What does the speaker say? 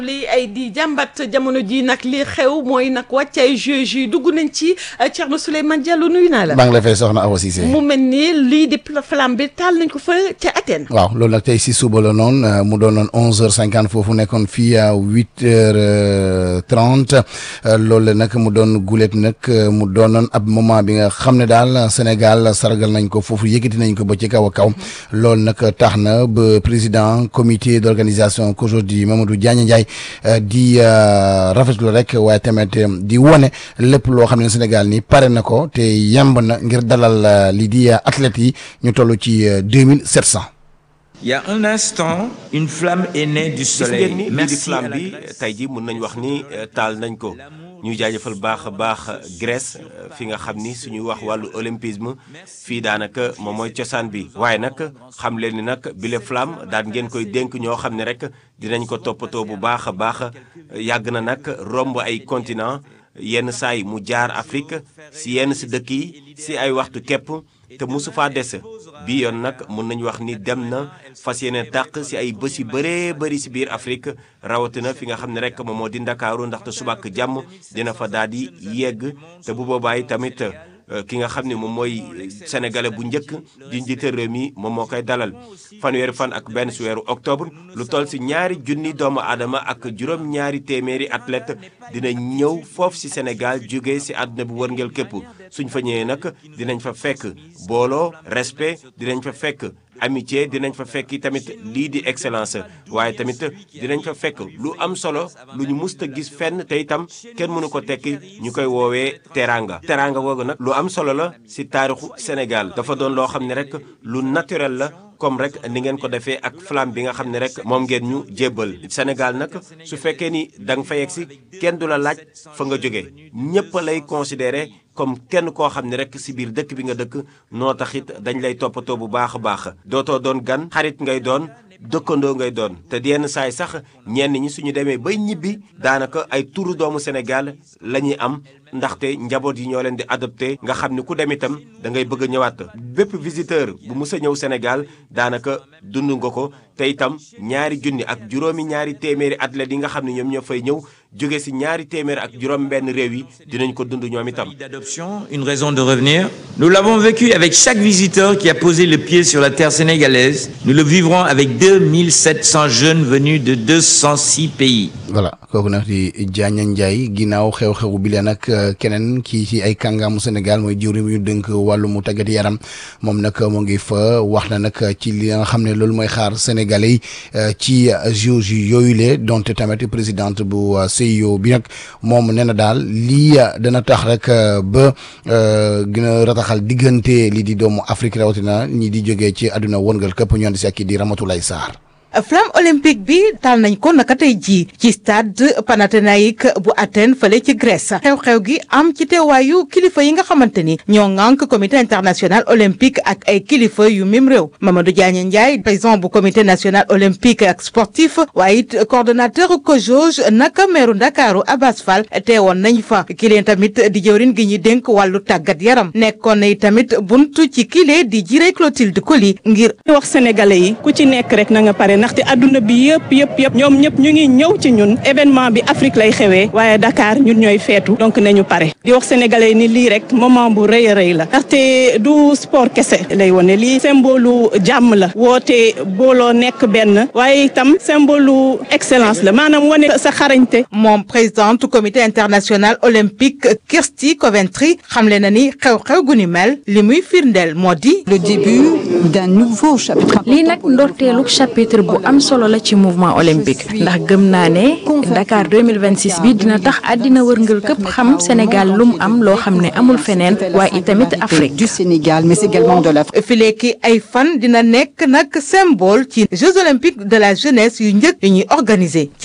li ay di jàmbat jamono ji nag li xew mooy nag wàccaay juge yi dugg nañ ci Thierno Souleymane Diallo nuyu naa la. maa ngi la fay soxna Awa Cissé. mu mel ni lii di flamme bi taal nañ ko fa ca Athènes. waaw loolu nag tey si suba la noonu mu doonoon onze heures cinquante foofu nekkoon fii à huit heures trente loolu nag mu doon gulet nag mu doonoon ab moment bi nga xam ne daal Sénégal sargal nañ ko foofu yëkkati nañ ko ba ci kaw a kaw loolu nag tax na ba président comité d' organisation qu'aujourd'hui Mamadou Diagne Ndiaye di rafetlu rek waaye tamit di wone lépp loo xam ne Sénégal ni pare na ko te yemb na ngir dalal lii di athlètes yi ñu toll ci deux mille sept cent. Il y a un instant une flamme est née du gis soleil. ngeen ni lii di Merci à flamme la bi Grèce. tey ji mën nañ wax ni euh, taal nañ ko ñuy jaajëfal baax a baax Grèce euh, fi nga xam ni suñuy wax wàllu olympisme fii daanaka moom mooy cosaan bi waaye nag xam leen ni nag bile flamme daan ngeen koy dénk ñoo xam ne rek dinañ ko toppatoo bu baax a baax yàgg na nag romb ay continent yenn saa yi mu jaar Afrique si yenn si dëkk yi si ay waxtu képp te mosu faa des bii yoon nag mun nañu wax ni dem na fas yéene tàq si ay bés yu bëree bëri si biir Afrique rawatina fi nga xam ne rek moom moo di Ndakaaru ndaxte suba ak jàmm dina fa daal di yegg te bu boobaa yi tamit euh, ki nga xam ne moom mooy sénégalais bu njëkk di njiite réew mi moom moo koy dalal fanweeri fan ak benn si weeru octobre lu toll si ñaari junni doomu aadama ak juróom-ñaari téeméeri athlète dina ñëw foofu si Sénégal jóge si àdduna bu wërngël képp suñ fa ñëwee nag dinañ fa fekk booloo respect dinañ fa fekk amitié dinañ fa fekk tamit lii di excellence waaye tamit dinañ fa fekk lu am solo lu ñu musta gis fenn te itam kenn mënu ko tekki ñu koy woowee teranga teranga googu nag lu am solo la si taarixu Sénégal dafa doon loo xam ne rek lu naturel la comme rek ni ngeen ko defee ak flamme bi nga xam ne rek moom ngeen ñu jébbal Sénégal nag su fekkee ni da nga fa yegg si kenn du la laaj fa nga jóge ñëpp lay considéré comme kenn koo xam ne rek si biir dëkk bi nga dëkk noo taxit dañ lay toppatoo bu baax a baax dootoo doon gan xarit ngay doon dëkkandoo ngay doon te yenn saay sax ñenn ñi suñu demee bay ñibbi daanaka ay turu doomu Sénégal la ñuy am ndaxte njaboot yi ñoo leen di adopté nga xam ni ku dem itam da ngay bëgg a ñëwaat bépp visiteur bu mus a ñëw Sénégal daanaka dund nga ko te itam ñaari junni ak juróomi ñaari téeméeri athlètes yi nga xam ne ñoom ñoo fay ñëw jóge si ñaari téeméeri ak juróom benn réew yi dinañ ko dund ñoom itam. d'adoption, une raison de revenir. Nous l'avons vécu avec chaque visiteur qui a posé le pied sur la terre sénégalaise. Nous le vivrons avec 2700 jeunes venus de 206 pays. voilà kooku nag di Diagne Ndiaye ginnaaw xew-xew bi leen nag keneen kii ci ay kàngaamu Sénégal mooy jiw mi ñu dënk wàllu mu tàggat yaram moom nag mu ngi fa wax na nag ci li nga xam ne loolu mooy xaar Sénégalais yi ci JOJ yooyu le donte tamit présidente bu CIO bi nag moom nee na daal lii dana tax rek ba gën a rataxal diggante lii di doomu Afrique rawatina ñi di jógee ci àdduna wërngal këpp ñoon di si ak kii di Ramatoulaye Sarr. flamme olympique bi taal nañ ko naka tey jii ci stade Panathinaïque bu Athènes fële ci Grèce xew-xew gi am ci teewaayu kilifa yi nga xamante ni ñoo ŋànk comité international olympique ak ay kilifa yu mim réew Mamadou Diagne Ndiaye président bu comité national olympique ak sportif waaye it coordonnateur COJOJ naka meeru Ndakaaru Abbas Fall teewoon nañ fa kileen tamit di jëwrin gi ñuy dénk wàllu tàggat yaram nekkoon na tamit buntu ci kile di jiré Clotilde Coly ngir ñu wax sénégalais yi ku ci nekk rek na nga pare ndaxte adduna bi yëpp yëpp yëpp ñoom ñëpp ñu ngi ñëw ci ñun événement bi Afrique lay xewee waaye Dakar ñun ñooy feetu donc nañu pare di wax sénégalais yi ni lii rek moment bu rëy a rëy la ndaxte du sport kese lay wone lii symbole jàmm la woote booloo nekk benn waaye itam symbole excellence la maanaam wane sa xarañte moom présidente comité international olympique Kirsty Coventry xamle na ni xew-xew gu ni mel li muy firndeel moo di le début d'un nouveau chapitre. lii nag ndorteelu chapitre bu am solo la ci mouvement olympique ndax gëm naa ne Dakar 2026 bi dina tax àddina wërngal këpp xam Sénégal lu mu am loo xam ne amul feneen waaye itamit Afrique. du Sénégal mais également de l'Afrique. fileeki ay fan dina nekk nag symbole ci Jeux olympiques de la jeunesse yu njëkk yu ñuy organiser